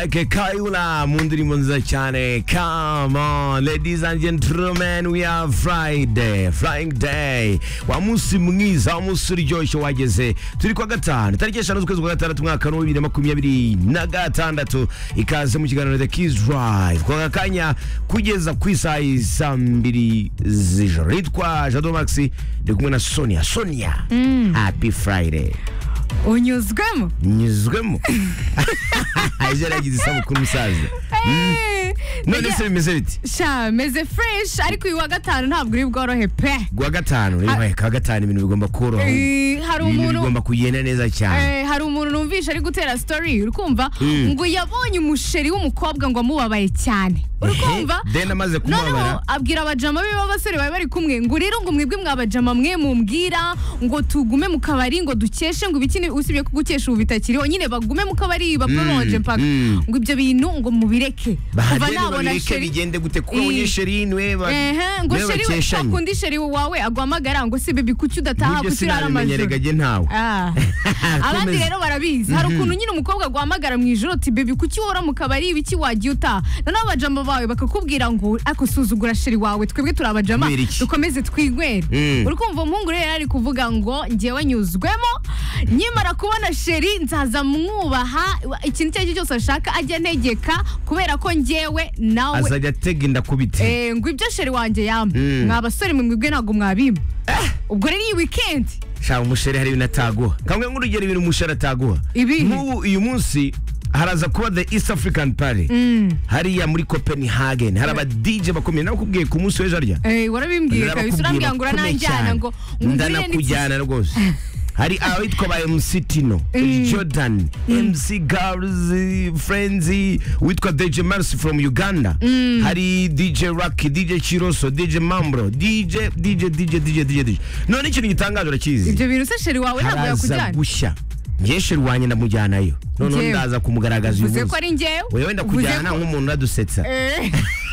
che Kaiula Mundri Monzacciane come on ladies and gentlemen we are Friday flying day wa munsi mwiza wa munsi uryoshye wageze turi kwa gatanu tariki eshanu z'ukwezi kwa gatandatu umwaka wa bibiri na makumyabiri na gatandatu ikaze mu kiganiro the kids drive kwa aka kanya kugeza ku isaha y'i saa mbiri z'ijoro nitwa Jado Maxi ndi kumwe na Sonia Sonia happy Friday unyuzwemo nyuzwemo ejo yagize isabukuru umusaza Eh, none bijya- se bimeze biti sha meze fresh ariko uyu wa gatanu ntabwo uri bworohe pe kuwa gatanu rero ubaye kuwa gatanu ibintu bigomba koroha Eh, hari ibintu umuntu bigomba kugenda neza cyane Eh, hari umuntu numvisha ari gutera story uri kumva Mm. ngo yabonye umusheri w'umukobwa ngo amubabaye cyane uri kumva Ehe, then amaze noneho kumubabara abwira abajama be b'abasore bari bari kumwe ngo rero ngo mwebwe mwabajama mwe mumbwira ngo tugume mu kabari ngo dukeshe ngo ibiki ni- usibye ko gukesha ubu bitakiriho nyine bagume mu kabari bapromoje Mm, mpaka mm. ngo ibyo bintu ngo mubireke kuva bahagenda nabona babireke sheri bigende gute kuko abonye Eh. sheri niwe ba- Ehe, ngo niwe sheri we bakeshanye kundi sheri wawe aguhamagara ngo se bebi kuki udataha nk'ibyo kuki urara sinabimenya amajoro regage ntawe Ah. abandi Komeza. rero barabizi hari Mhm. ukuntu nyine umukobwa aguhamagara mu ijoro uti bebi kuki wora mu kabari ibiki wagiye utaha noneho abajama bawe bakakubwira ngo ako suzugura sheri wawe twebwe turi abajama Kubera iki? dukomeze twigwere Mm. uri kumva umuhungu rero ari kuvuga ngo ngewe nyuzwemo nyimara kubona sheri nzaza mwubaha ikintu icyo ari cyo cyose ashaka ajya antegeka kubera ko ngewe nawe azajya atega inda ku biti Eh, ngo ibyo sheri wanjye yamba Mm. mwa basore mwe mwebwe ntabwo mwabimpa ubwo rero iyi weekend shaka umusheri hari ibintu ataguha kamwe nk'urugero ibintu umusheri ataguha Ibihe? nk'ubu uyu munsi haraza kuba the east african party hariya muri copenhagen hari aba dj bakomeye nabakubwiye ku munsi w'ejo harya Eh, warabimbwiye kabisa urambwira ngo Ndabakubwira urananjyana ngo bakomeye cyane. ngurire ndanakujyana rwose hari abitwa ba MC Tino, Jordan, MC Girls, Friends, witwa DJ Mercy from Uganda, hari DJ Rocky, DJ Chiroso, DJ Mambro, DJ, DJ, DJ, DJ, DJ, DJ. None ikintu gitangaje urakizi? ibyo bintu se sheri wawe ntabwo Haraza yakujyana gushya. Ngewe sheri wanjye ndamujyanayo. Noneho Njyewe. ndaza kumugaragaza uyu uvuze ko munsi. ari njyewe Wewe wenda Uvuze kujyana ko- nk'umuntu uradusetsa. Eh,